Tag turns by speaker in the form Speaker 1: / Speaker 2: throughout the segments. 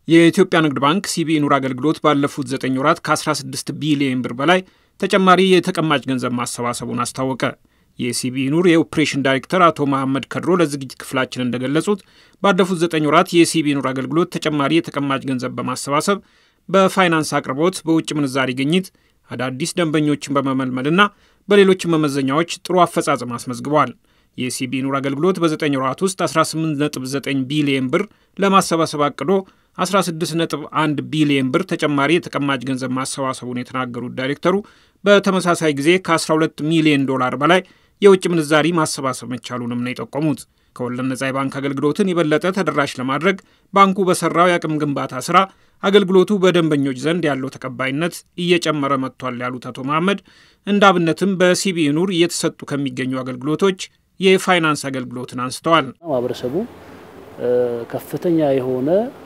Speaker 1: የኢትዮጵያ ንግድ ባንክ ሲቢኢ ኑር አገልግሎት ባለፉት ዘጠኝ ወራት ከ16 ቢሊዮን ብር በላይ ተጨማሪ የተቀማጭ ገንዘብ ማሰባሰቡን አስታወቀ። የሲቢኢ ኑር የኦፕሬሽን ዳይሬክተር አቶ መሐመድ ከድሮ ለዝግጅት ክፍላችን እንደገለጹት ባለፉት ዘጠኝ ወራት የሲቢኢ ኑር አገልግሎት ተጨማሪ የተቀማጭ ገንዘብ በማሰባሰብ በፋይናንስ አቅርቦት፣ በውጭ ምንዛሪ ግኝት፣ አዳዲስ ደንበኞችን በመመልመልና በሌሎች መመዘኛዎች ጥሩ አፈጻጸም አስመዝግበዋል። የሲቢኢ ኑር አገልግሎት በዘጠኝ ወራት ውስጥ 18.9 ቢሊየን ብር ለማሰባሰብ አቅዶ 16.1 ቢሊየን ብር ተጨማሪ የተቀማጭ ገንዘብ ማሰባሰቡን የተናገሩት ዳይሬክተሩ በተመሳሳይ ጊዜ ከ12 ሚሊዮን ዶላር በላይ የውጭ ምንዛሪ ማሰባሰብ መቻሉንም ነው የጠቆሙት። ከወለድ ነጻ የባንክ አገልግሎትን የበለጠ ተደራሽ ለማድረግ ባንኩ በሰራው የአቅም ግንባታ ስራ አገልግሎቱ በደንበኞች ዘንድ ያለው ተቀባይነት እየጨመረ መጥቷል ያሉት አቶ መሐመድ እንደ አብነትም በሲቢኢ ኑር እየተሰጡ ከሚገኙ አገልግሎቶች የፋይናንስ አገልግሎትን አንስተዋል።
Speaker 2: ማህበረሰቡ ከፍተኛ የሆነ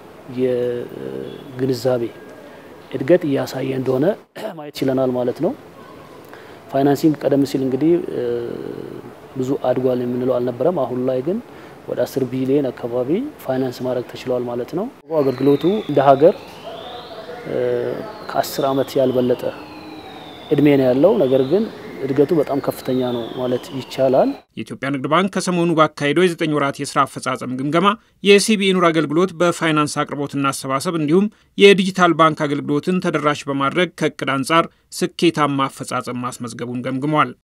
Speaker 2: የግንዛቤ እድገት እያሳየ እንደሆነ ማየት ችለናል ማለት ነው። ፋይናንሲንግ ቀደም ሲል እንግዲህ ብዙ አድጓል የምንለው አልነበረም። አሁን ላይ ግን ወደ አስር ቢሊዮን አካባቢ ፋይናንስ ማድረግ ተችሏል ማለት ነው። አገልግሎቱ እንደ ሀገር ከአስር ዓመት ያልበለጠ እድሜ ነው ያለው። ነገር ግን እድገቱ በጣም ከፍተኛ ነው ማለት ይቻላል።
Speaker 1: የኢትዮጵያ ንግድ ባንክ ከሰሞኑ ባካሄደው የዘጠኝ ወራት የስራ አፈጻጸም ግምገማ የሲቢኢ ኑር አገልግሎት በፋይናንስ አቅርቦትና አሰባሰብ እንዲሁም የዲጂታል ባንክ አገልግሎትን ተደራሽ በማድረግ ከእቅድ አንጻር ስኬታማ አፈጻጸም ማስመዝገቡን ገምግሟል።